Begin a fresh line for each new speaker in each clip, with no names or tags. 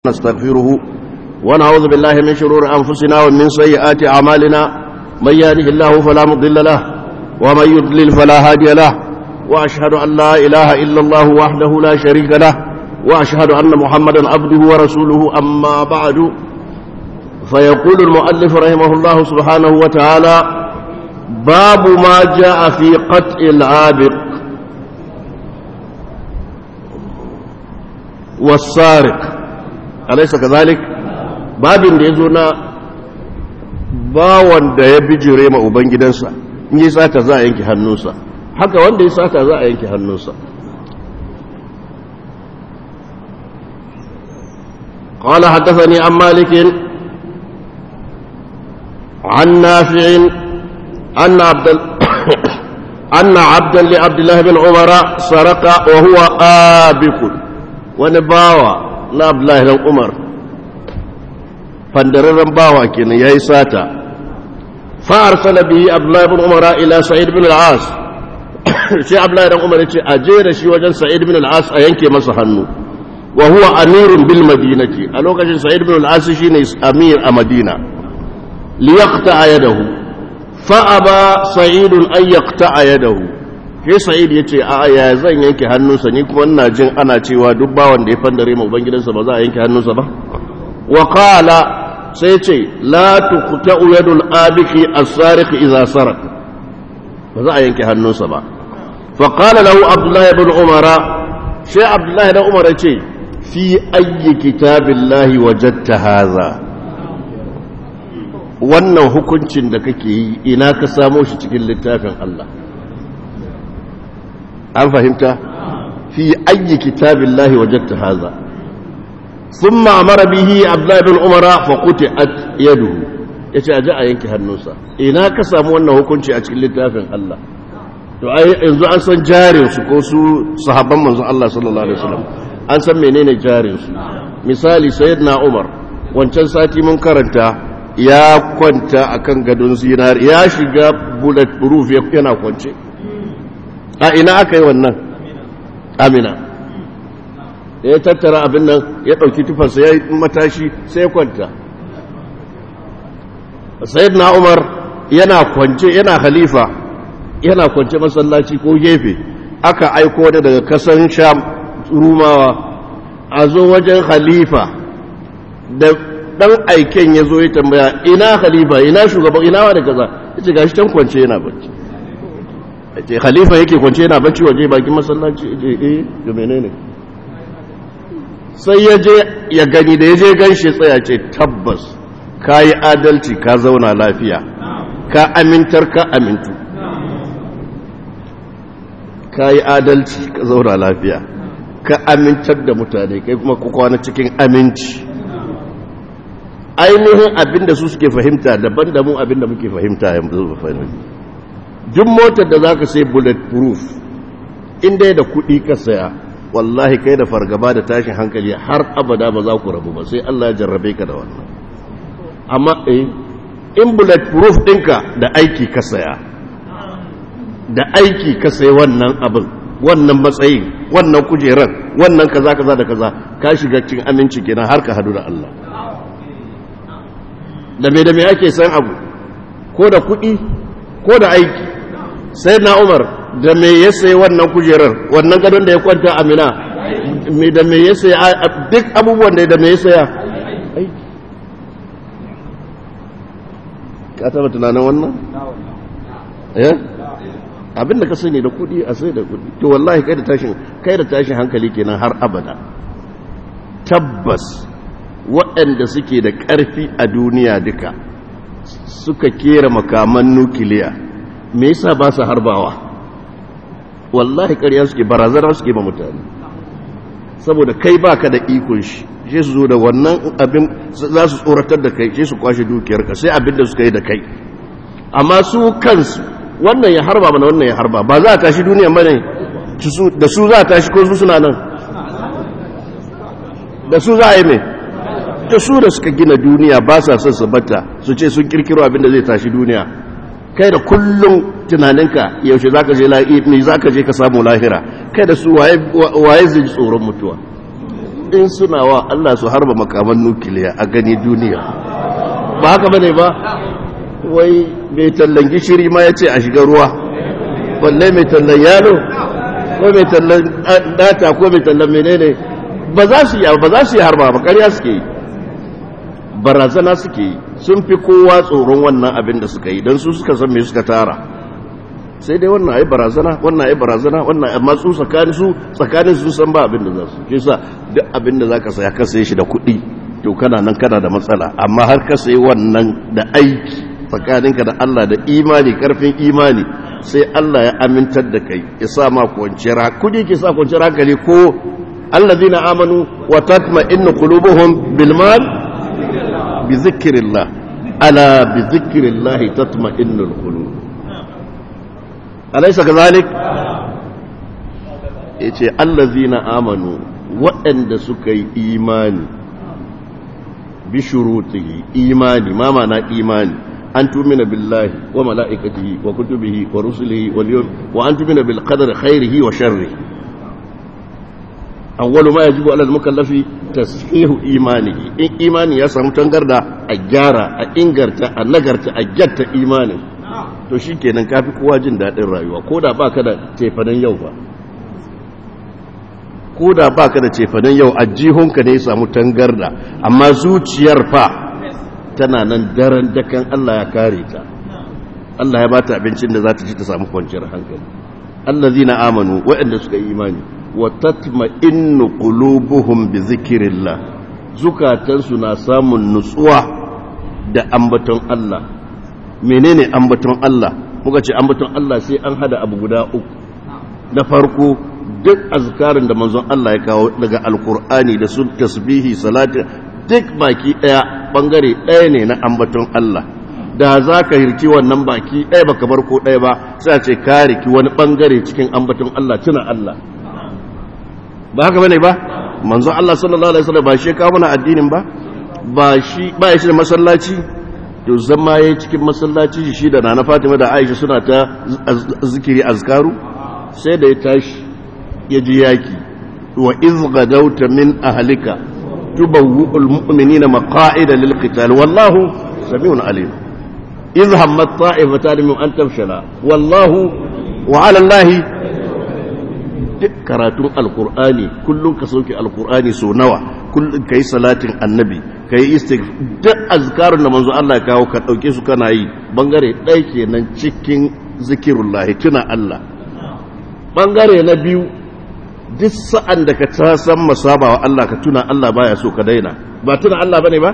نستغفره ونعوذ بالله من شرور أنفسنا ومن سيئات أعمالنا من يهده الله فلا مضل له ومن يضلل فلا هادي له وأشهد أن لا إله إلا الله وحده لا شريك له وأشهد أن محمدا عبده ورسوله أما بعد فيقول المؤلف رحمه الله سبحانه وتعالى باب ما جاء في قطع العابق والسارق alaisa kazalik babin da ya zo na bawan da ya bijire ma ubangidansa in yi sata za a yanki hannunsa haka wanda ya sata za a yanki hannunsa قال حدثني عن مالك عن نافع أن عبد أن عبدا لعبد الله بن عمر سرق وهو آبك ونباوى na Abdullahi dan Umar fandararren bawa kenan yayi sata fa arsala bihi Abdullahi ibn Umar ila Sa'id ibn al-As sai Abdullahi dan Umar yace a je da shi wajen Sa'id ibn al-As a yanke masa hannu wa huwa amirun bil madinati a lokacin Sa'id ibn al-As shine amir a Madina li yaqta yadahu fa aba Sa'id an yaqta yadahu sai sa'id ya ce a ya zan yanke hannunsa ni kuma ina jin ana cewa duk bawan da ya fandare ma ubangidansa ba za a yanke hannunsa ba wa qala sai ce la tuqta'u yadul abiki as-sariq idza sarak ba za a yanke hannunsa ba fa qala lahu abdullah ibn umar sai abdullah ibn umar ya ce fi ayyi kitabillahi wajadta hadha wannan hukuncin da kake yi ina ka samo shi cikin littafin Allah an fahimta fi ayyi kitabillahi wajadta hadha thumma amara bihi abdullah ibn umara fa quti'at yaduhu yace aje a yanke hannunsa ina ka samu wannan hukunci a cikin littafin Allah to ai yanzu an san jarin su ko su sahabban manzon Allah sallallahu alaihi wasallam an san menene jarin su misali sayyidina umar wancan sati mun karanta ya kwanta akan gadon zinar ya shiga bullet proof yana kwance a ina aka yi wannan amina ya tattara abin nan ya ɗauki tufarsa ya yi matashi sai kwanta sayid na umar yana kwance yana halifa yana kwance masallaci ko gefe aka aiko da daga kasan sham rumawa a zo wajen halifa da ɗan aiken ya zo ya tambaya ina halifa ina shugaban ina wa da kaza ya ce gashi can kwance yana bacci ce khalifa yake kwance yana bacci waje bakin masallaci eh da menene sai ya je ya gani da ya je ganshi tsaya ce tabbas ka yi adalci ka zauna lafiya ka amintar ka amintu ka yi adalci ka zauna lafiya ka amintar da mutane kai kuma kwana cikin aminci ainihin abinda su suke fahimta daban da mu abinda muke fahimta yanzu fahimta duk motar da za ka sai bulletproof inda da kuɗi ka saya wallahi kai da fargaba da tashin hankali har abada ba za ku rabu ba sai Allah ya jarrabe ka da wannan amma eh in bulletproof ɗinka da aiki ka saya da aiki ka saya wannan abin wannan matsayin wannan kujerar wannan kaza kaza da kaza ka shiga cikin aminci kenan har ka hadu da Allah da me da me ake san abu ko da kuɗi ko da aiki sai na umar da me ya sayi wannan kujerar wannan gadon da ya kwanta amina da me ya sayi duk abubuwan da me ya saya aiki ka taba tunanin wannan? eh abinda ka sani da kudi a sai da kudi to wallahi kai da tashin kai da tashin hankali kenan har abada tabbas waɗanda suke da ƙarfi a duniya duka suka kera makaman nukiliya me yasa ba su harbawa wallahi ƙarya suke barazana suke ba mutane saboda kai baka da ikon shi shi su zo da wannan abin za su tsoratar da kai shi su kwashe dukiyarka sai abin da suka yi da kai amma su kansu wannan ya harba mana wannan ya harba ba za a tashi duniya bane da su za a tashi ko su suna nan da su za a yi mai da su da suka gina duniya ba sa son su bata su ce sun kirkiro abin da zai tashi duniya kai da kullum tunaninka yaushe za ka je me za ka je ka samu lahira kai da su waye zai tsoron mutuwa in suna wa Allah su harba makaman nukiliya a gani duniya ba haka bane ba wai mai tallan gishiri ma ya ce a shiga ruwa balle mai tallan yalo ko mai tallan data ko mai tallan menene ba za su yi ba za su yi harba ba ƙarya suke yi barazana suke yi sun fi kowa tsoron wannan abin da suka yi don su suka san me suka tara sai dai wannan ai barazana wannan ai barazana wannan amma su tsakanin su tsakanin su san ba abin da za su ke sa duk abin da zaka saya ka saye shi da kuɗi to kana nan kana da matsala amma har ka sayi wannan da aiki tsakaninka da Allah da imani karfin imani sai Allah ya amintar da kai ya sa ma kwanciyar kudi ke sa kwanciyar hankali ko allazina amanu wa tatma'innu qulubuhum bil mal bi zikrillah ala bi zikrillah tatma'innu al qulub alaysa kadhalik yace allazina amanu waɗanda suka yi imani bi shurutihi imani ma ma'ana imani أن تؤمن بالله وملائكته وكتبه ورسله واليوم وأن تؤمن بالقدر خيره وشره أول ما يجب على المكلف تصحيح إيمانه إن إيماني يسمى تنقرد أجارة أنقرت أنقرت أجدت إيمانه to shi kenan ka fi kowa jin daɗin rayuwa ko da ba ka da cefanen yau ba ko da ba ka da cefanen yau a jihunka ne ya samu tangarda amma zuciyar fa tana nan daren dakan Allah ya kare ta Allah ya bata abincin da za ta ci ta samu kwanciyar hankali allazina amanu waɗanda suka yi imani wa tatma'innu qulubuhum bi zikrillah zukatansu na samun nutsuwa da ambaton Allah menene ambaton Allah muka ce ambaton Allah sai an hada abu guda uku na farko duk azkarin da manzon Allah ya kawo daga alkur'ani da sun tasbihi salati duk baki ɗaya ɓangare ɗaya ne na ambaton Allah da za ka hirki wannan baki ɗaya baka bar ko ɗaya ba sai ce ka riki wani ɓangare cikin ambaton Allah tuna Allah ba haka bane ba manzon Allah sallallahu alaihi wasallam ba shi kawo mana addinin ba ba shi ba shi da masallaci to zama yayi cikin masallaci shi da nana Fatima da Aisha suna ta zikiri azkaru sai da ya tashi ya ji yaki wa iz gadawta min ahlika تبوء المؤمنين مقاعد للقتال والله سميع عليم إذ همت طائفتان من أن تفشلا والله وعلى الله karatun alkur'ani kullum ka sauke alkur'ani so nawa kullum ka yi salatin annabi ka yi istik duk azkarun da manzo Allah ya kawo ka ɗauke su kana yi bangare ɗaya kenan cikin zikirullahi tuna Allah bangare na biyu duk sa'an da ka ta san masaba wa Allah ka tuna Allah baya so ka daina ba tuna Allah bane ba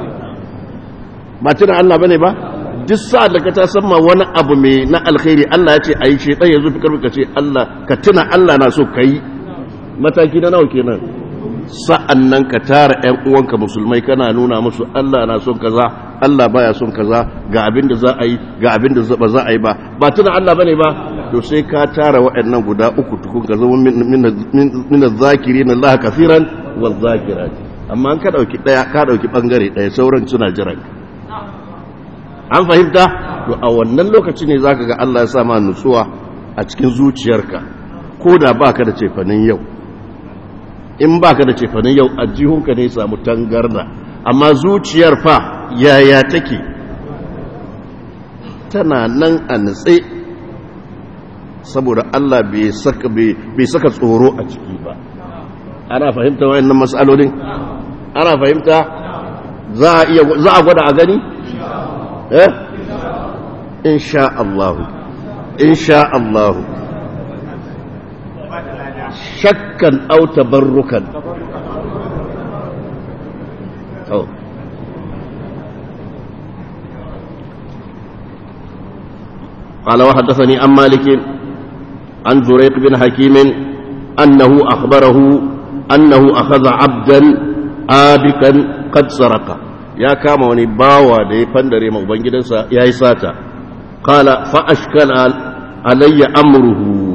ba tuna Allah bane ba duk sa'an da ka ta san ma wani abu mai na alkhairi Allah ya ce ayi shedan yazo fi karfi ka ce Allah ka tuna Allah na so kai mataki na nawa kenan sa'an nan ka tara ƴan uwanka musulmai kana nuna musu Allah na son kaza Allah baya son kaza ga abin da za a yi ga abin da ba za a yi ba ba tuna Allah bane ba to sai ka tara waɗannan guda uku tukun ka zama min zakiri na Allah kafiran wa zakirat amma an ka dauki daya ka dauki bangare daya sauran suna jiran an fahimta to a wannan lokaci ne zaka ga Allah ya sa ma nutsuwa a cikin zuciyarka ko da baka da cefanin yau in baka da cefanin yau a jihunka ne samu tangarda amma zuciyar fa yaya take tana nan a nutse saboda Allah bai saka tsoro a ciki ba ana fahimta wayannan matsalolin ana fahimta za a iya za a gwada a gani eh insha Allah insha Allah shakkan aw tabarrukan oh قال وحدثني عن مالك عن زريق بن حكيم أنه أخبره أنه أخذ عبدا آبكا قد سرق يا كاما وني باوا دي فندري ما ubangijinsa yayi sata qala fa ashkala alayya amruhu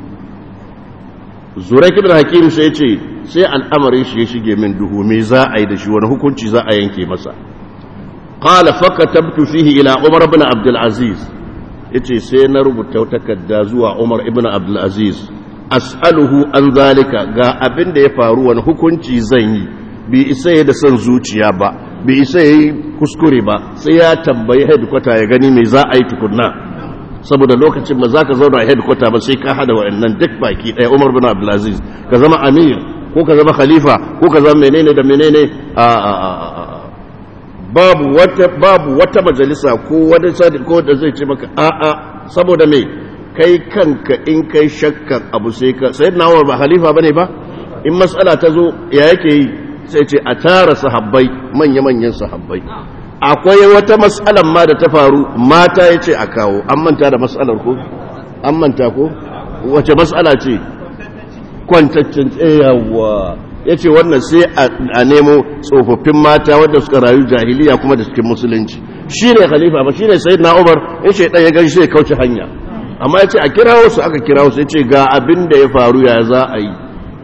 Zuraik ibn Hakim sai yace sai al'amarin shi ya shige min duhu me za a yi da shi wani hukunci za a yanke masa qala fa katabtu fihi ila Umar ibn Abdul Aziz yace sai na rubuta takarda zuwa Umar ibn Abdul Aziz as'aluhu an zalika ga abin da ya faru wani hukunci zan yi bi isa ya da son zuciya ba bi isa ya yi kuskure ba sai ya tambayi headquarter ya gani mai za a yi tukunna saboda lokacin ba za ka zauna a headquarter ba sai ka hada wa'annan duk baki ɗaya umar bin abdulaziz ka zama amir ko ka zama khalifa ko ka zama menene da menene a a a babu wata babu wata majalisa ko wani sadi ko da zai ce maka a a saboda me kai kanka in kai shakkan abu sai ka sai na ba khalifa bane ba in mas'ala ta zo ya yake yi sai ce a tara sahabbai manya manyan sahabbai akwai wata mas'alan ma da ta faru mata ya ce a kawo an manta da mas'alar ko an manta ko wace mas'ala ce kwantaccen tsayawa ya ce wannan sai a nemo tsofaffin mata wadda suka rayu jahiliya kuma da cikin musulunci shi ne khalifa ba shi ne sai na umar in shaidan ya gani sai kauce hanya amma ya ce a kirawo su aka kirawo su ya ce ga abin da ya faru ya za a yi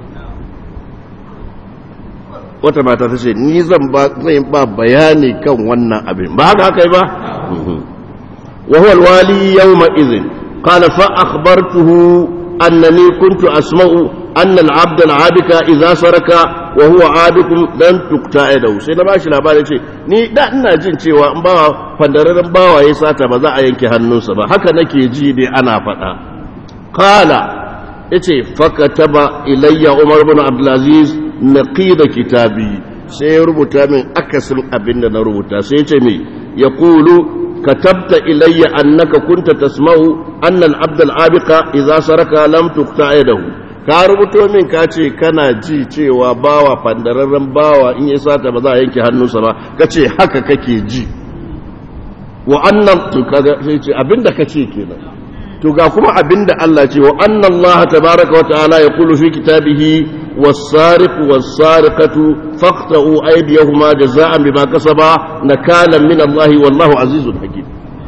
wata mata ta ce ni zan ba bayani kan wannan abin ba haka haka yi ba wa huwa alwali yawma idhin qala fa akhbartuhu annani kuntu asma'u anna al-abd al-abika idha saraka wa huwa abikum dan tukta yadahu sai na bashi labari ce ni da ina jin cewa in bawa fandararren bawa ya sata ba za a yanke hannunsa ba haka nake ji dai ana faɗa qala yace fakataba ilayya umar ibn abdul aziz naqida kitabi sai ya rubuta min akasin abin da na rubuta sai ya ce mai ya kulu katabta ilayya annaka kunta tasma'u annal abdul abika idza saraka lam tuqta yadahu ka rubuto min ka ce kana ji cewa bawa fandararren bawa in ya sata ba za a yanke hannunsa ba ka ce haka kake ji wa annan to kaga sai ce abinda kace kenan to ga kuma abinda Allah ce wa anna Allah tabaaraka wa ta'ala yaqulu fi kitabihi was-sariqu was-sariqatu faqta'u aydiyahuma jazaa'an bima kasaba nakalan min Allah wallahu azizun hakim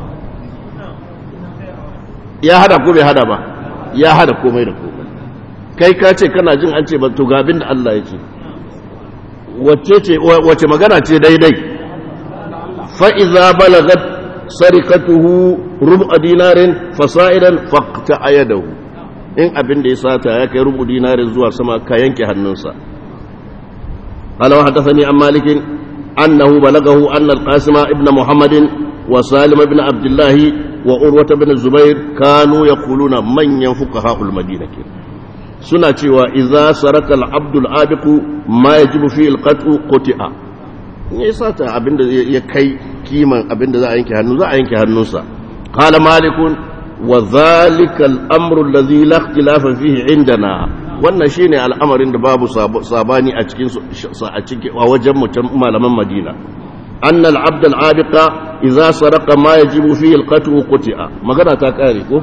ya hada ko bai hada ba ya hada komai da komai kai ka ce kana jin an ce ba to ga abinda Allah ya ce wacce ce wace magana ce daidai fa iza balagat sarikatuhu rubu dinarin fasa'idan faqta ayadahu in abin da ya sata ya kai rubu dinarin zuwa sama ka yanke hannunsa qala wa hadathani an malik annahu balagahu anna al-qasim ibn muhammad wa salim ibn abdullah wa urwa ibn zubair kanu yaquluna manyan fuqaha al-madina suna cewa idza saraka al-abdu al-abiqu ma yajibu fi al-qat'u quti'a ya sata abinda ya kai kiman abinda za a yanke hannu za a yanke hannunsa qala malikun wa zalika al-amru alladhi la ikhtilafa fihi indana wannan shine al'amarin da babu sabani a cikin a cikin a wajen mutum malaman Madina anna al-abd al-abiqa idza saraqa ma yajibu fihi al-qat'u quti'a magana ta kare ko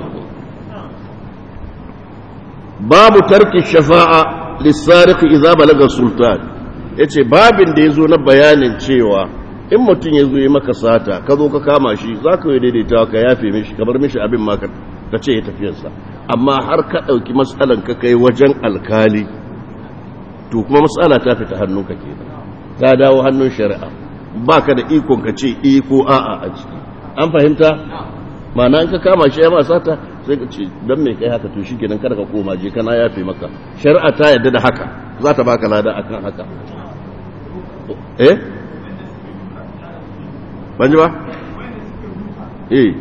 babu tarki shafa'a lis-sariq idza balaga sultan ya ce babin da ya zo na bayanin cewa in mutum ya zo yi maka sata ka zo ka kama shi za ka yi daidaita ka yafe mishi kamar mishi abin ma ka ce ya tafiyarsa amma har ka ɗauki matsalan ka kai wajen alkali to kuma matsala ta fita hannun ka ke ta dawo hannun shari'a ba ka da ikon ka ce iko a'a a ciki an fahimta ma'ana in ka kama shi ya ma sata sai ka ce don mai kai haka to shi kenan kada ka koma je kana yafe maka shari'a ta yadda da haka za ta baka lada akan haka eh banji ba eh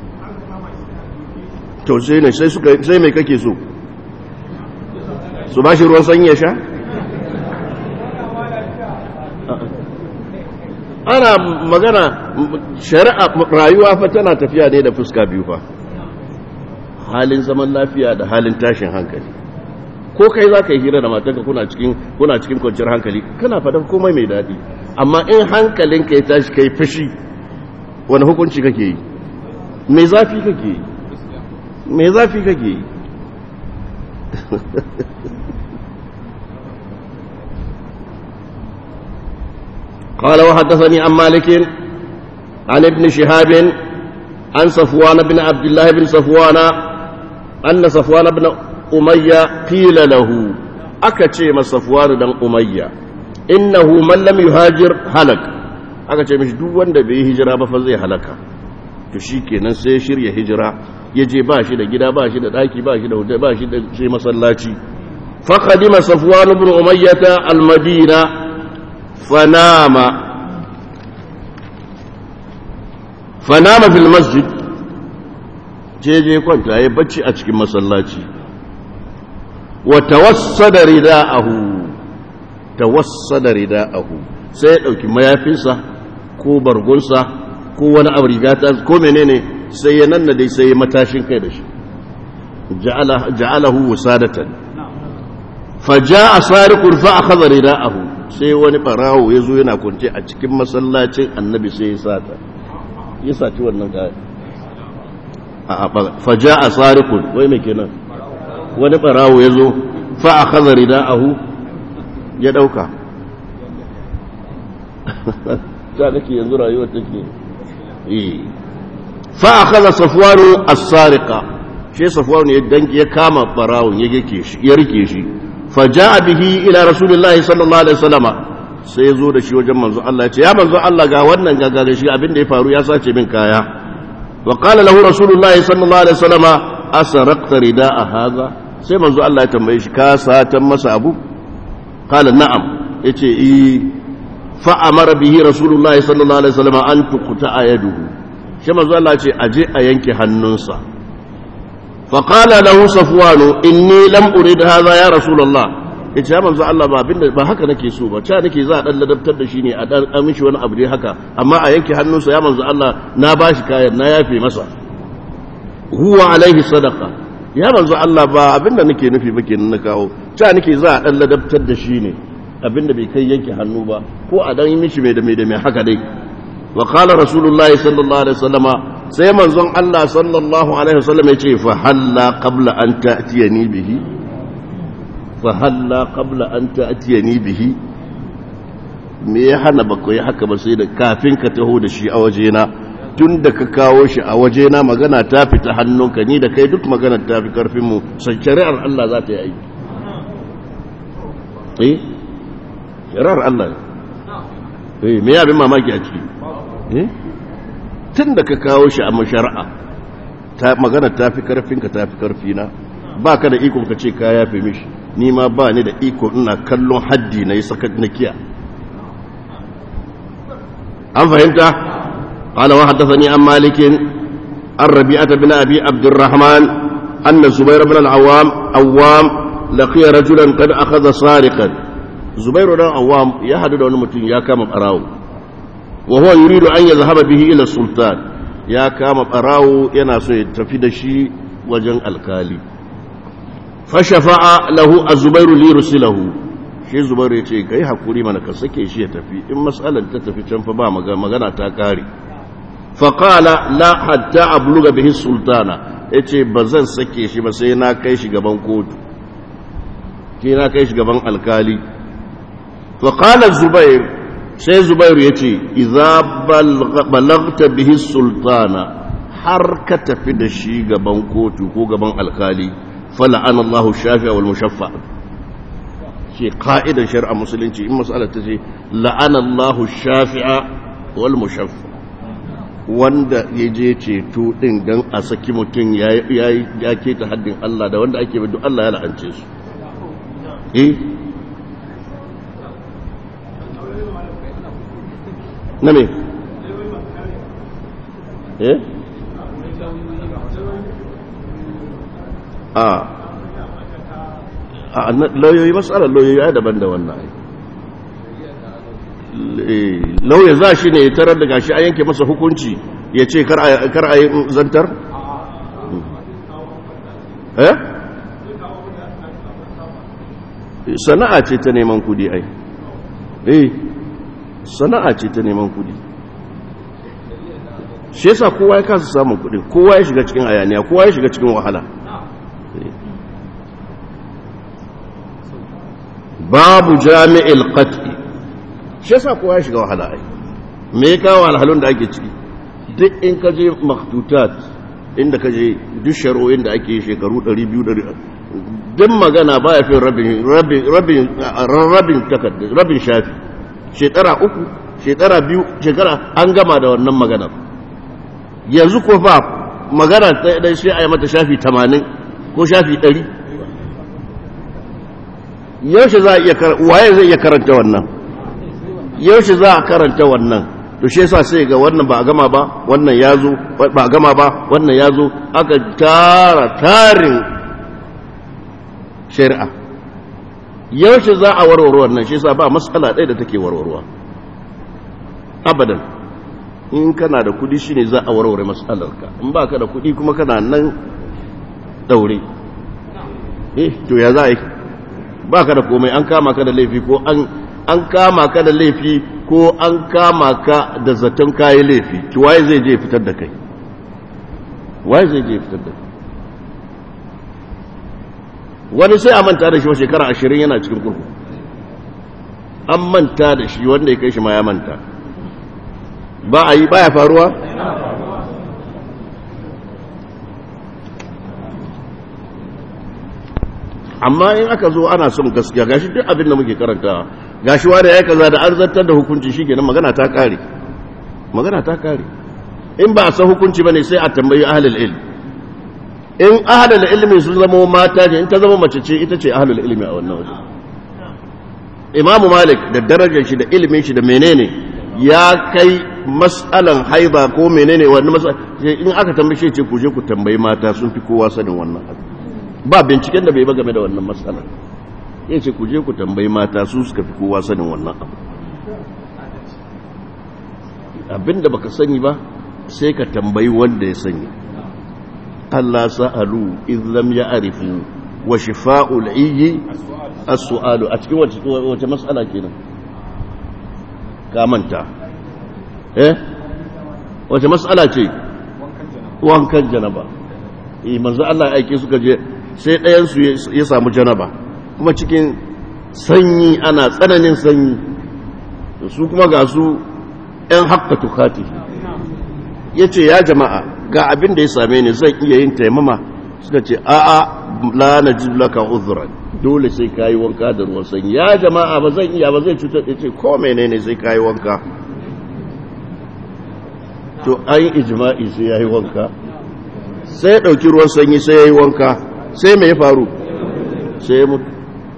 to sai ne sai suka sai mai kake so su ba shi ruwan sanyi ya sha ana magana shari'a rayuwa fa tana tafiya ne da fuska biyu fa halin zaman lafiya da halin tashin hankali ko kai za ka yi hira da matanka kuna cikin kuna cikin kwanciyar hankali kana faɗan komai mai daɗi amma in hankalinka ya tashi kai fashi wani hukunci kake yi mai zafi kake yi mai zafi kake yi قال وحدثني عن مالك عن ابن شهاب عن صفوان بن عبد الله بن صفوان أن صفوان بن أمية قيل له أكتشي ما صفوان بن أمية إنه من لم يهاجر هلك أكتشي مش دوان دا بيه هجرة فزي هلك to shi kenan sai shirya hijira ya je ba shi da gida ba shi da ɗaki ba shi da hotel ba shi da sai masallaci faƙadima safwan ibn umayyata almadina fanama fanama fil masjid je je kwanta ya bacci a cikin masallaci wa tawassada rida'ahu tawassada rida'ahu sai ya dauki mayafinsa ko bargunsa ko wani abu rigata ko menene sai ya nanna dai sai ya matashin kai da shi ja'alahu wasadatan faja'a sariqun fa akhadha rida'ahu sai wani barawo yazo yana kunce a cikin masallacin annabi sai ya sata ya saci wannan kaya faja'a sariqun wai me kenan wani barawo yazo fa akhadha rida'ahu ya dauka ta nake yanzu rayuwar take eh fa akhadha safwanu as-sariqa shi safwanu ya danki ya kama barawon ya yake shi ya rike shi fa jaa bihi ila rasulillahi sallallahu alaihi wasallama sai ya zo da shi wajen manzo Allah ya ce ya manzo Allah ga wannan gagare shi abin da ya faru ya sace min kaya wa qala lahu rasulullahi sallallahu alaihi wasallama asaraqta rida'a hadha sai manzo Allah ya tambaye shi ka satan masa abu qala na'am yace eh fa amara bihi rasulullahi sallallahu alaihi wasallama an tuqta yaduhu shi manzo Allah ce aje a yanke hannunsa fa qala lahu safwanu inni lam urid hadha ya rasulullah yace ya manzo Allah ba abinda ba haka nake so ba cha nake za a dan ladabtar da shi ne a dan amishi wani abu dai haka amma a yanke hannunsa ya manzo Allah na bashi kayan na yafe masa huwa alaihi sadaqa ya manzo Allah ba abinda nake nufi ba kenan na kawo cha nake za a dan ladabtar da shi ne abinda bai kai yanke hannu ba ko a dan yi mishi mai da mai da mai haka dai وقال رسول الله صلى الله عليه وسلم sai manzon Allah sallallahu alaihi wasallam ya ce fa halla qabla an ta'tiyani bihi fa halla qabla an ta'tiyani bihi me ya hana baka yi haka ba sai da kafin ka taho da shi a wajena tun da ka kawo shi a wajena magana ta fita hannunka ni da kai duk magana ta fi karfin mu sai shari'ar Allah za ta yi aiki eh shari'ar Allah eh me ya bin mamaki a ciki tun da ka kawo shi a mashara'a magana ta fi karfinka ta fi karfina ba ka da ikon ka ce ka yafe mishi ni ma ba ni da iko ina kallon haddi na yi sakat na kiya an fahimta قال وحدثني عن مالك عن ربيعة بن أبي عبد الرحمن أن زبير بن العوام عوام لقي رجلا قد أخذ سارقا زبير بن العوام يحدد أن متين يا كام أراو وهو يريد أن يذهب به إلى السلطان يا كام براو يناسو يتفيد شي وجن الكالي فشفع له الزبير ليرسله shi zubairu ya ce ka yi haƙuri mana ka sake shi ya tafi in matsalar ta tafi can fa ba magana ta kare faƙala la hatta abluga bihi sultana ya ce ba zan sake shi ba sai na kai shi gaban kotu ke na kai shi gaban alkali faƙala zubairu sai zubairu ya ce iza balagta bihi sultana har ka tafi da shi gaban kotu ko gaban alkali fala'an Allah shafi'a wal mushaffa ce ka'idar shari'a musulunci in mas'alar ta ce la'an Allah shafi'a wal mushaffa wanda ya je ceto din dan a saki mutum ya ya keta haddin Allah da wanda ake bi Allah ya la'ance su eh na me eh a a lauyoyi matsalar lauyoyi ya daban da wannan lauya za shi ne tarar da gashi a yanke masa hukunci ya ce kar a yi zantar? eh? sana'a ce ta neman kudi ai eh sana'a ce ta neman kudi shi yasa kowa ya kasa samun kudi kowa ya shiga cikin ayaniya kowa ya shiga cikin wahala babu jami'il qat'i shi yasa kowa ya shiga wahala ai me ya kawo alhalun da ake ciki duk in ka je maktutat inda ka je duk shari'o'in da ake shekaru 200 duk magana ba ya fi rabin rabin rabin rabin takarda rabin shafi shekara uku shekara biyu shekara an gama da wannan maganar yanzu ko fa magana ta dan shi a yi mata shafi 80 ko shafi 100 yaushe za a iya waye zai iya karanta wannan yaushe za a karanta wannan to shi yasa sai ga wannan ba a gama ba wannan ya zo ba a gama ba wannan ya zo aka tara tarin shari'a yaushe za a warware wannan shi yasa ba matsala ɗaya da take warwarwa abadan in kana da kudi shine za a warware matsalarka in ba ka da kudi kuma kana nan daure eh to ya za a yi ba ka da komai an kama ka da laifi ko an an kama ka da laifi ko an kama ka da zaton kayi laifi ki waye zai je fitar da kai waye zai je fitar da kai wani sai a manta da shi wa shekara ashirin yana cikin kurku an manta da shi wanda ya kai shi ma ya manta ba a yi ba ya faruwa amma in aka zo ana son gaskiya gashi duk abin da muke karanta gashi wani ya kaza da an zartar da hukunci shi kenan magana ta kare magana ta kare in ba a san hukunci bane sai a tambayi ahlul ilm in ahlul ilmi sun zama mata ne in ta zama mace ce ita ce ahlul ilmi a wannan waje imamu malik da darajar shi da ilimin shi da menene ya kai mas'alan haiba ko menene wannan mas'ala in aka tambaye shi ce ku je ku tambayi mata sun fi kowa sanin wannan abu ba binciken da bai ba game da wannan matsalar ya ce ku je ku tambayi mata su suka fi kowa sanin wannan abu abinda baka sani ba sai ka tambayi wanda ya sani Allah sa'alu in lam ya'rifu wa shifa'ul iyyi as-su'alu a cikin wace wace mas'ala kenan ka manta eh wace mas'ala ce wankan janaba eh manzo Allah ya aike suka je sai ɗayansu ya samu janaba kuma cikin sanyi ana tsananin sanyi su kuma ga su ‘yan haƙƙa tukati ya ce ya jama'a ga abin da ya same ni zan iya yin taimama suka ce a'a la na laka uzuran dole sai kayi wanka da ruwan sanyi ya jama'a ba zan iya ba zai cutar ya ce ko menene sai kayi wanka to an yi ijima'i sai ya yi wanka sai ya ɗauki ruwan sanyi sai ya yi wanka sai mai faru sai ya mutu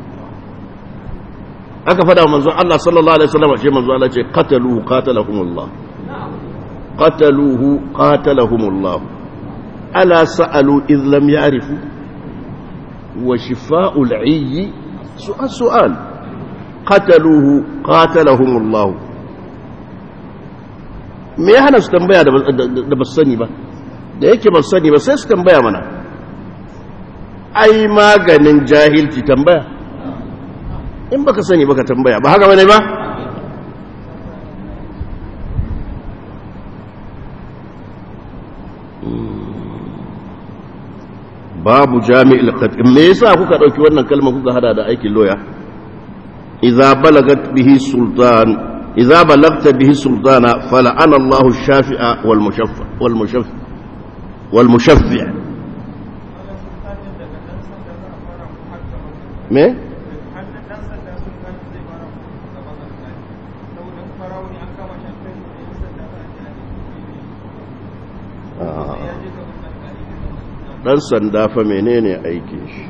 aka fada manzo Allah sallallahu alaihi wasallam shi manzo Allah ce qataluhu qatalahumullah qataluhu qatalahumullah ala sa'alu idh lam ya'rifu wa shifa'ul 'ayyi su'al su'al qataluhu qatalahumullah me ya hana su tambaya da ba su sani ba da yake ba su sani ba sai su tambaya mana ai maganin jahilci tambaya in baka sani baka tambaya ba haka bane ba babu jami'il qat'in me yasa kuka dauki wannan kalma kuka hada da aikin loya idza balagat bihi sultan idza balagta bihi sultana fala'ana Allahu ash-shafi'a wal mushaffa wal mushaffa wal mushaffi' me dan sanda fa menene aikin shi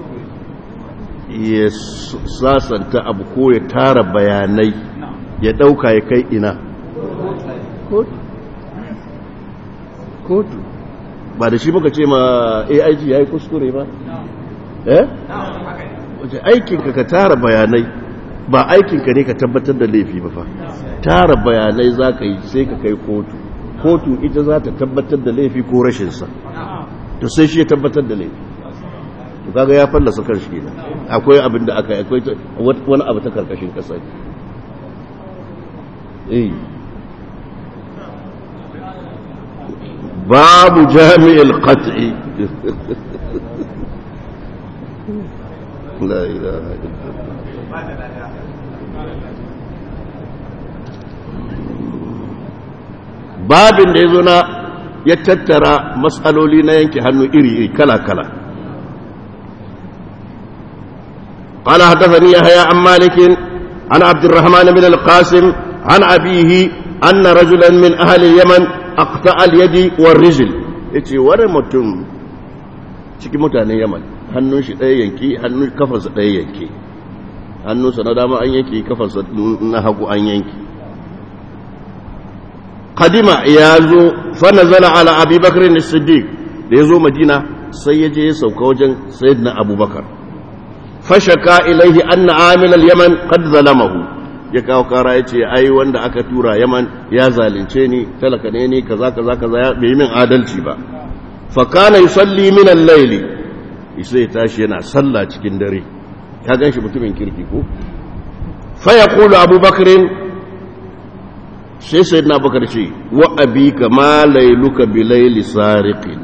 ya sasanta abu ko ya tara bayanai ya dauka ya kai ina kotu ba da shi muka ce ma aig ya yi kuskure ba eh wace aikinka ka tara bayanai ba aikinka ne ka tabbatar da laifi ba fa tara bayanai za ka yi sai ka kai kotu kotu ita za ta tabbatar da laifi ko rashinsa to sai shi ya tabbatar da laifi to kaga ya fallasa kan shi kenan akwai abin da aka akwai wani abu ta karkashin kasa eh babu jami'il qat'i la ilaha illallah babin da ya zo na ya tattara matsaloli na yanke hannu iri-iri kala-kala قال حدثني يحيى عن مالك عن عبد الرحمن بن القاسم عن أبيه أن رجلا من أهل اليمن aqta al-yadi war rijl yace wani mutum cikin mutanen Yaman hannun shi ɗaya yanki hannun kafarsa ɗaya yanki hannunsa na dama an yanki kafarsa na hagu an yanki kadima ya zo fa nazala ala abi bakr as-siddiq da ya zo madina sai ya je ya sauka wajen sayyidina abubakar fashaka ilaihi anna amil al-yaman qad zalamahu ya kawo kara ya ce ai wanda aka tura yaman ya zalunce ni talaka ne ni kaza kaza kaza ya bai min adalci ba fa kana yusalli min al-layli sai tashi yana sallah cikin dare ka ganshi mutumin kirki ko fa yaqulu abubakar sai sayyidina abubakar ce wa abika ma layluka bi layli sariqin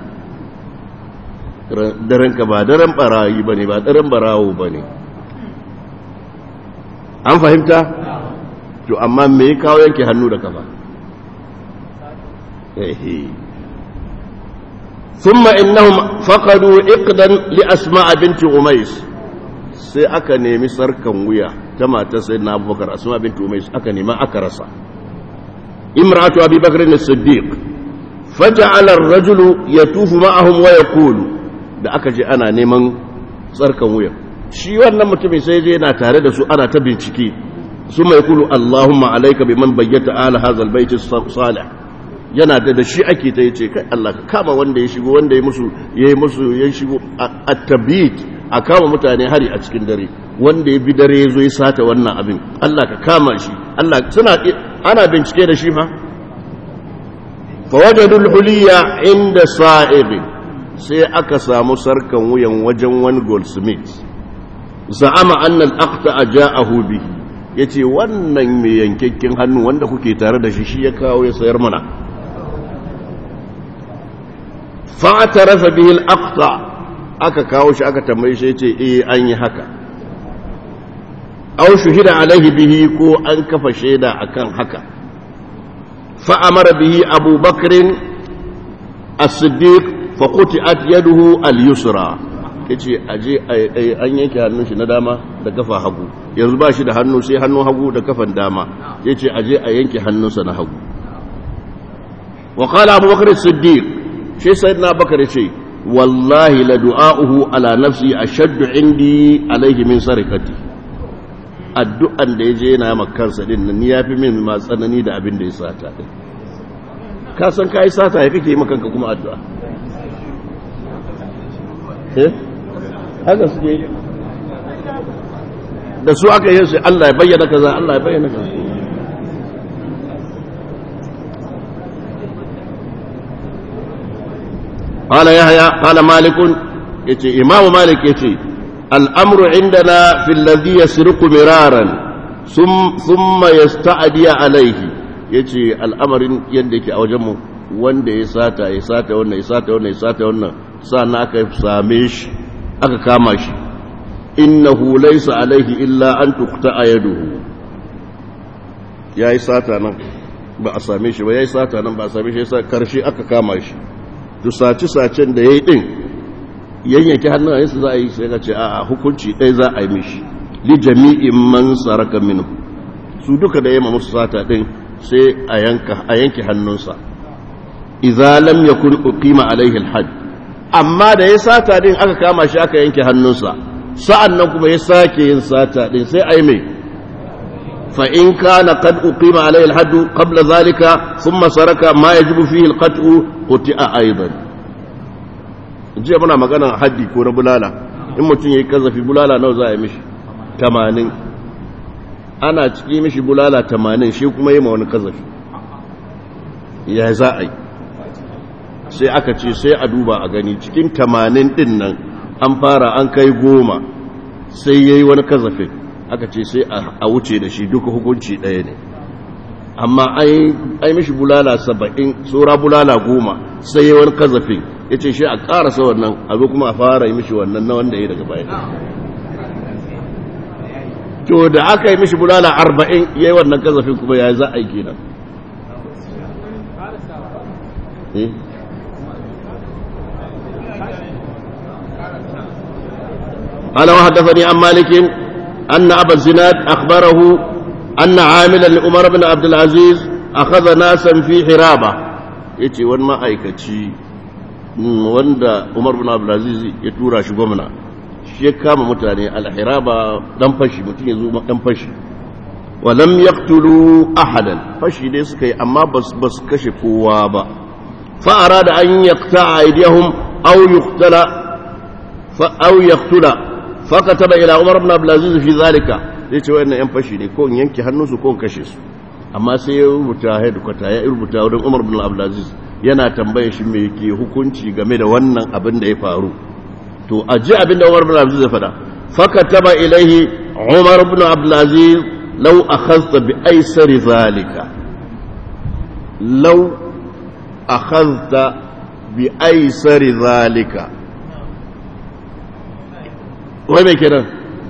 darenka ba daren barayi ba ne ba daren barawo ba ne an fahimta to amma me ya kawo yanke hannu da kafa ثم إنهم فقدوا إقدا لأسماء بنت أميس sai aka nemi sarkan wuya ta matar sai na abubakar asma bintu umais aka nema aka rasa imratu abi bakr as-siddiq faja'ala ar-rajulu yatufu ma'ahum wa yaqulu da aka je ana neman tsarkan wuya shi wannan mutumin sai je yana tare da su ana ta bincike su mai kulu Allahumma alaika bi man bayyata ala hazal baiti salih yana da da shi ake ta yace kai Allah ka kama wanda ya shigo wanda ya musu yayi musu ya shigo at-tabit a kama mutane hari a cikin dare wanda ya bi dare ya zo ya sata wannan abin Allah ka kama shi Allah suna ana bincike da shi fa fawajadul huliya inda sa'ibin sai aka samu sarkan wuyan wajen wani goldsmith za'ama annal aqta ja'ahu bihi yace wannan mai yankakken hannu wanda kuke tare da shi shi ya kawo ya sayar mana fa'tarafa bihi al-aqta aka kawo shi aka tambaye shi yace eh an yi haka aw shuhida alaihi bihi ko an kafa shaida akan haka fa amara bihi Abu Bakr as-Siddiq fa quti'at yaduhu al-yusra yace aje an yanke hannun shi na dama da kafa hagu yanzu ba shi da hannu sai hannun hagu da kafan dama yace aje a yanke hannunsa na hagu wa qala Abu Bakr as-Siddiq shi sayyidina Bakar yace wallahi la du'a'uhu ala nafsi ashaddu indi alayhi min sarikati addu'an da yaje yana ma kansa din nan yafi min ma tsanani da abin da ya sata din ka san kai sata ya kake maka kanka kuma addu'a eh haka suke da su aka yi su Allah ya bayyana kaza Allah ya bayyana kaza قال يحيى قال مالك يتي إمام مالك يتي الأمر عندنا في الذي يسرق مرارا ثم, ثم يستعدي عليه يتي الأمر يندك أو جمه wanda ya sata ya sata wannan ya sata wannan ya sata wannan sannan aka same shi aka kama shi innahu laysa alaihi illa an tuqta yaduhu yayi sata nan ba a same shi ba yayi sata nan ba a same shi sai karshe aka kama shi to sace-sacen da ya yi ɗin yanyanke hannayensu za a yi sai ka ce a hukunci ɗaya za a yi mishi li jami'in man saraka minu su duka da yamma musu sata ɗin sai a yanke hannunsa idza lam yakun uqima alaihi alhad amma da ya sata ɗin aka kama shi aka yanke hannunsa sa'an nan kuma ya sake yin sata ɗin sai a yi mai فإن كان قد أقيم عليه الحد قبل ذلك ثم سرك ما يجب فيه القطع قطع أيضا jiya muna magana haddi ko na bulala in mutum ya yi kazafi bulala nawa za a yi mishi tamanin ana ciki mishi bulala tamanin shi kuma yi ma wani kazafi ya za a yi sai aka ce sai a duba a gani cikin tamanin din nan an fara an kai goma sai ya yi wani kazafin aka ce sai a wuce da shi duka hukunci ɗaya ne amma ai mishi bulala saba'in tsora bulala goma sai yi wani kazafin ya ce shi a ƙarasa wannan abu kuma a fara yi mishi wannan na wanda ya daga bayan to da aka yi mishi bulala arba'in ya yi wannan kazafin kuma ya za a yi kenan قال وحدثني عن مالك أن أبا الزناد أخبره أن عاملا لعمر بن عبد العزيز أخذ ناسا في حرابة yace wani ma'aikaci wanda Umar bin Abdulaziz ya tura shi gwamna shi ya kama mutane alhiraba dan fashi mutum ya zo dan fashi walam yaqtulu ahadan fashi dai suka yi amma bas bas kashe kowa ba fa arada an yaqta'a aydihum aw yuqtala fa aw yaqtula fa kataba ila Umar ibn Abdul Aziz fi zalika yace wayannan yan fashi ne ko in yanke hannunsu ko in kashe su amma sai ya rubuta headquarter ya rubuta wurin Umar ibn Abdul Aziz yana tambaye shi me ke hukunci game da wannan abin da ya faru to a ji abin da Umar ibn Abdul Aziz ya faɗa fakataba ilaihi Umar ibn Abdul Aziz law akhadhta bi aysari zalika law akhadhta bi aysari zalika wai me kenan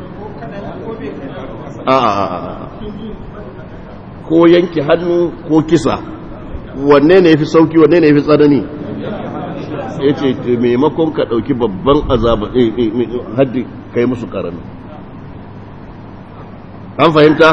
a a ko yanke hannu ko kisa wanne ne yafi sauki wanne ne yafi tsanani ya ce maimakon ka ɗauki babban azaba haddi kai musu ƙarami an fahimta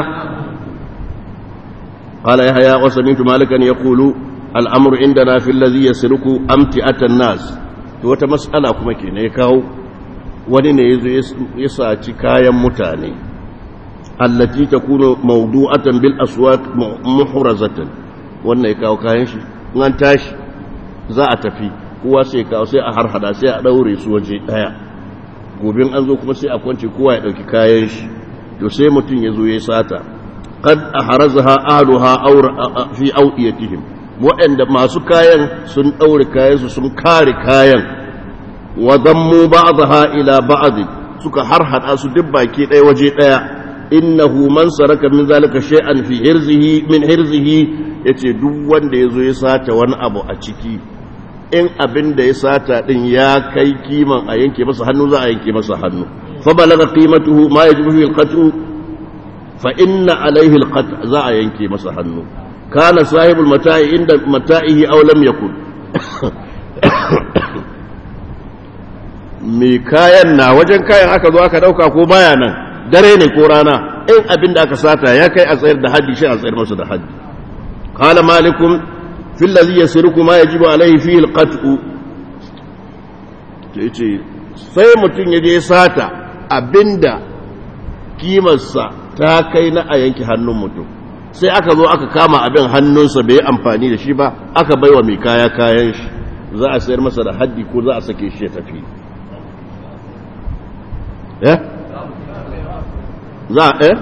قال يحيى وسمعت مالكا يقول الامر عندنا في الذي يسرق امتعه الناس to wata mas'ala kuma kenan ya kawo wani ne yazo ya saci kayan mutane allati takunu mawdu'atan bil aswaq muhrazatan wannan ya kawo kayan shi an tashi za a tafi kowa sai kawo sai a harhada sai a daure su waje daya gobin an zo kuma sai a kwance kowa ya dauki kayan shi to sai mutum ya zo ya sata qad ahrazaha ahluha aw fi awiyatihim waɗanda masu kayan sun daure kayan su sun kare kayan wa dammu ba'daha ila ba'd suka harhada su duk baki daya waje daya innahu man saraka min zalika shay'an fi hirzihi min hirzihi yace duk wanda yazo ya sata wani abu a ciki in abin da ya sata din ya kai kiman a yanke masa hannu za a yanke masa hannu fa balaga qimatuhu ma yajibu fi alqat'u fa inna alayhi alqat' za a yanke masa hannu kana sahibul mata'i inda mata'ihi aw lam yakun me kayan na wajen kayan aka zo aka dauka ko baya nan dare ne ko rana in abin da aka sata ya kai a tsayar da haddi shi a tsayar masa da haddi qala malikum في الذي يسرق ما يجب عليه فيه القطع yace sai mutum ya je sata abinda kimarsa ta kai na a yanki hannun mutum sai aka zo aka kama abin hannunsa bai amfani da shi ba aka baiwa mai kaya kayan shi za a sayar masa da haddi ko za a sake shi ya tafi eh za a eh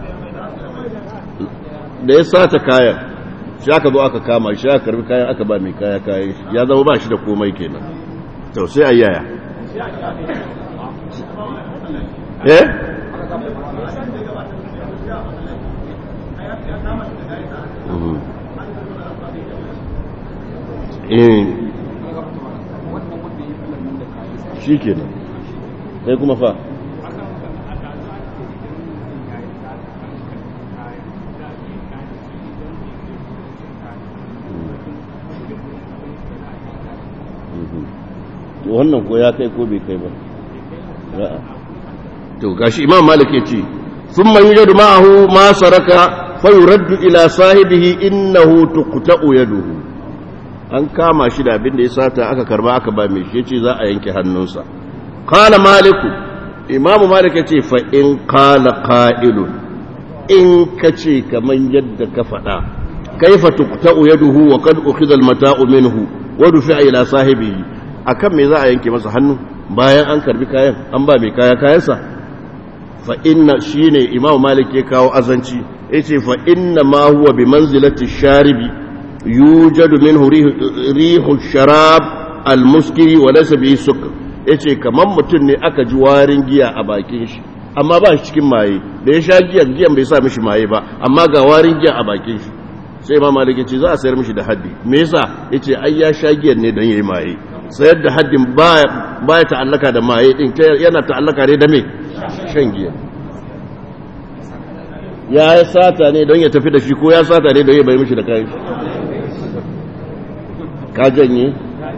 da ya sata kayan shi aka zo aka kama shi aka karbi kayan aka ba mai kaya kayan ya zama ba shi da komai kenan to sai a yaya eh eh shi kenan sai kuma fa to wannan ko ya kai ko bai kai ba to gashi imam malik yace thumma yujadu ma'ahu ma saraka fa yuraddu ila sahibihi innahu tuqta'u yaduhu an kama shi da abin da ya sata aka karba aka ba mai shi yace za a yanke hannunsa qala malik imam malik yace fa in qala qa'ilun in kace kaman yadda ka faɗa kaifa tuqta'u yaduhu wa qad ukhidha al-mata'u minhu wa dufi'a ila sahibihi akan me za a yanke masa hannu bayan an karbi kayan an ba mai kaya kayansa fa inna shine imam malik ya kawo azanci yace fa inna ma huwa bi manzilati sharibi yujadu minhu rihu sharab almuskiri wa laysa bihi sukr yace kaman mutum ne aka ji warin giya a bakin shi amma ba shi cikin maye da ya sha giyan giyan bai sa mishi maye ba amma ga warin giya a bakin shi sai imam malik yace za a sayar mishi da haddi me yasa yace ai ya sha giyan ne don yayi maye sayar da haddin ba ya ta'allaka da maye din yana ta'allaka ne da me shan giya ya sata ne don ya tafi da shi ko ya sata ne don ya bai mishi da kayan ka janye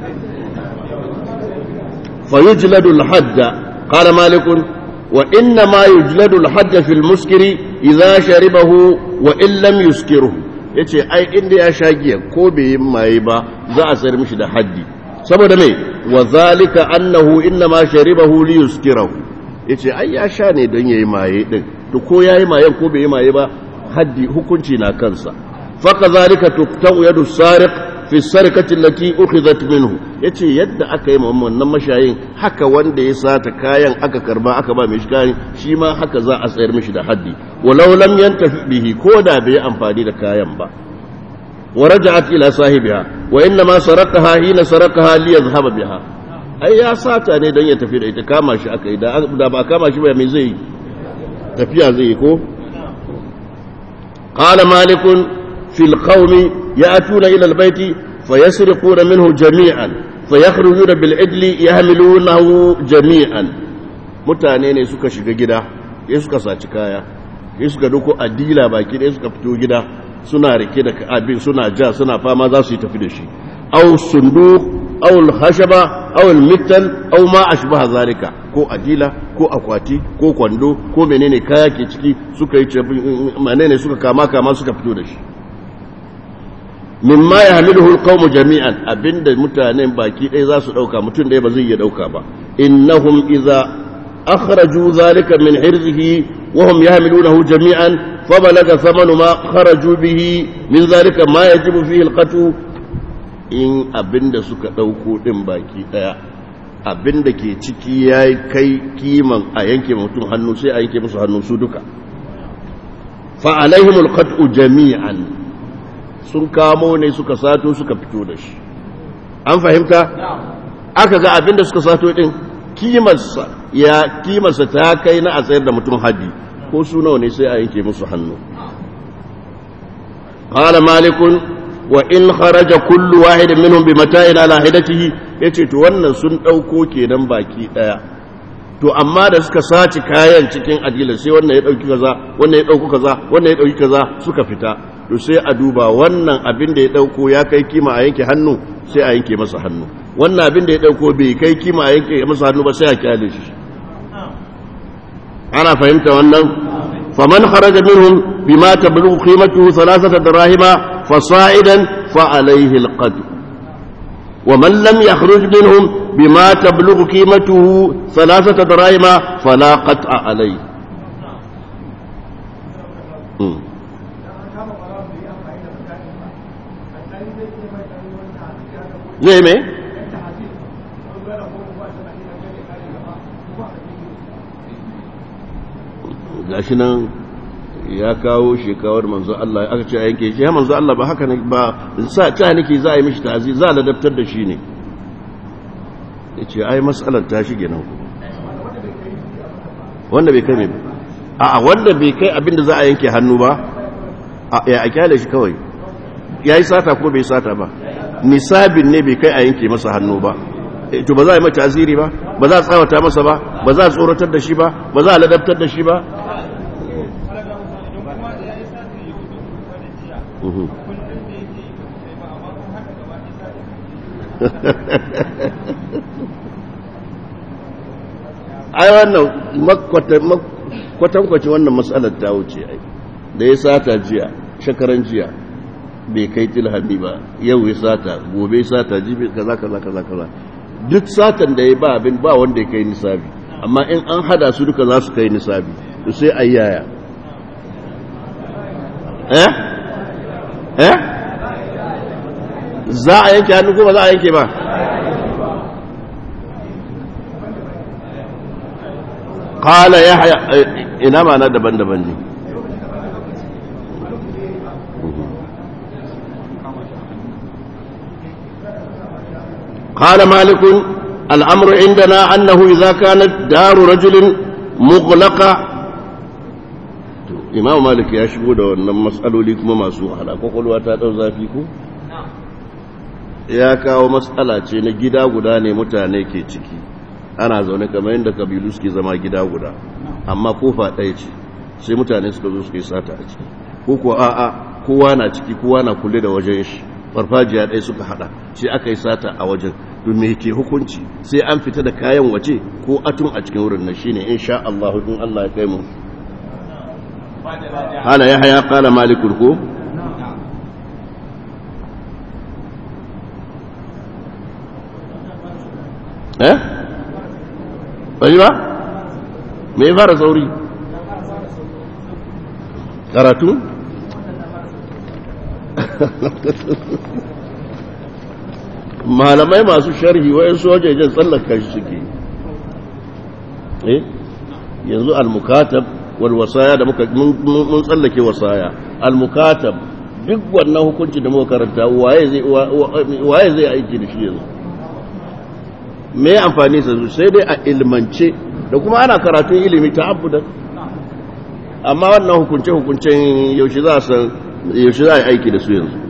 fa yujladu al-hadda qala malik wa inna ma yujladu al-hadda fi al-muskiri idha sharibahu wa in lam yuskirhu yace ai inda ya sha giya ko bai yi maye ba za a sayar mishi da haddi saboda mai wa zalika annahu inna ma sharibahu li yuskirahu yace ai ya sha ne don yayi maye din to ko yayi mayen ko bai yi maye ba haddi hukunci na kansa fa kazalika tuqta'u yadu sariq fi sarikati allati ukhidhat minhu yace yadda aka yi wannan mashayin haka wanda ya sata kayan aka karba aka ba mishi kayan shi ma haka za a tsayar mishi da haddi walau lam yantafi bihi ko da bai amfani da kayan ba ورجعت إلى صاحبها وإنما سرقها حين سرقها ليذهب بها أي يا ساتا ne don ya tafi da ita kama shi aka yi da ba kama shi ba mai zai tafiya zai yi ko qala malikun fil qaumi ya'tuna ila al baiti fayasriquna minhu jami'an fayakhrujuna bil idli yahmilunahu jami'an mutane ne suka shiga gida ya suka saci kaya ya suka duko adila baki da suka fito gida suna rike da abin suna ja suna fama za su yi tafi da shi aw sunduq aw al-khashaba aw al-mittal aw ma ashbaha zalika ko adila ko akwati ko kwando ko menene kaya ke ciki suka yi menene suka kama kama suka fito da shi mimma yahmiluhu al-qawmu jami'an abinda mutanen baki ɗaya za su dauka mutum ɗaya ba zai iya dauka ba innahum idza akhraju zalika min hirzihi wa hum yahmilunahu jami'an فبلغ ثمن ما خرجوا به من ذلك ما يجب فيه القتل in abinda suka ɗauko ɗin baki ɗaya abinda ke ciki ya kai kiman a yanke mutum hannu sai a yanke musu hannu su duka fa'alaihimul qat'u jami'an sun kamo ne suka sato suka fito da shi an fahimta aka ga abinda suka sato ɗin kimarsa ya kimarsa ta kai na a tsayar da mutum haddi ko su nawa ne sai a yanke musu hannu qala malikun wa in kharaja kullu wahidin minhum bi mata'in ala hidatihi yace to wannan sun dauko kenan baki daya to amma da suka saci kayan cikin adilan sai wannan ya dauki kaza wannan ya dauko kaza wannan ya dauki kaza suka fita to sai a duba wannan abin da ya dauko ya kai kima a yanke hannu sai a yanke masa hannu wannan abin da ya dauko bai kai kima a yanke masa hannu ba sai a kyale shi ana fahimta wannan faman kharaja minhum bima tablughu qimatuhu thalathata dirahima fasa'idan fa alayhi alqad wa man lam yakhruj minhum bima tablughu qimatuhu thalathata dirahima fala qat'a alayhi zai me? gashi nan ya kawo shekawar manzo Allah aka ce a yanke shi ya manzo Allah ba haka ne ba sa ta nake za a yi mishi ta'azi za a ladabtar da shi ne ya ce ai matsalar ta shige nan ku wanda bai kai mai a wanda bai kai abinda za a yanke hannu ba ya a kyale shi kawai ya yi sata ko bai sata ba nisabin ne bai kai a yanke masa hannu ba to ba za a yi mata aziri ba ba za a tsawata masa ba ba za a tsoratar da shi ba ba za a ladabtar da shi ba ai wannan kwatankwacin wannan matsalar ta wuce ai da ya sata jiya shakaran jiya bai kai tilhami ba yau ya sata gobe ya sata jibi kaza kaza kaza kaza duk satan da ya ba abin ba wanda ya kai nisabi amma in an hada su duka za su kai nisabi to sai a yaya eh eh za a yanke hannu ko ba za a yanke ba qala yahya ina ma na daban-daban ne قال مالك الأمر عندنا أنه إذا كانت دار رجل مغلقة إمام مالك يا شبو ده wannan mas'aloli kuma masu wahala kokolwa ta dau zafi ko ya kawo mas'ala ce na gida guda ne mutane ke ciki ana zaune kamar yadda kabilu suke zama gida guda amma kofa ɗaya ce sai mutane suka zo suka yi sata a ciki ko ko a'a kowa na ciki kowa na kulle da wajen shi farfajiya ɗaya suka hada sai aka yi sata a wajen don me ke hukunci sai an fita da kayan waje ko atun a cikin wurin nan shine insha Allah in Allah ya kai mu hala ya haya kala malikul ko eh bai ba me ya fara sauri karatu malamai masu sharhi wayan sojajen tsallaka shi suke eh yanzu al-mukatab wal wasaya da muka mun tsallake wasaya al-mukatab duk wannan hukunci da muka karanta waye zai waye zai aiki da shi yanzu me amfani sa sai dai a ilmance da kuma ana karatun ilimi ta abudan amma wannan hukunce hukuncen yaushe za a yaushe za a aiki da su yanzu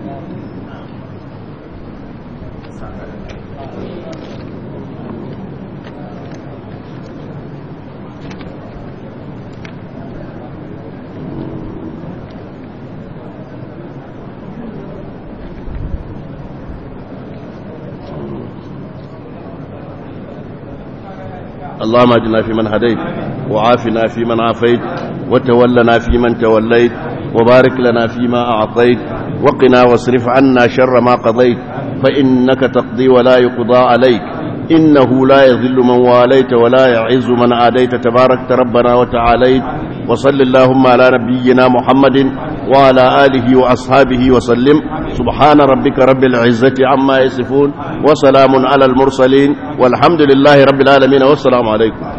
اللهم اجنا في من هديت وعافنا في من عافيت وتولنا في من توليت وبارك لنا فيما أعطيت وقنا واصرف عنا شر ما قضيت فإنك تقضي ولا يقضى عليك إنه لا يذل من واليت ولا يعز من عاديت تباركت ربنا وتعاليت وصل اللهم على نبينا محمد وعلى آله وأصحابه وسلم سبحان ربك رب العزة عما يصفون وسلام على المرسلين والحمد لله رب العالمين والسلام عليكم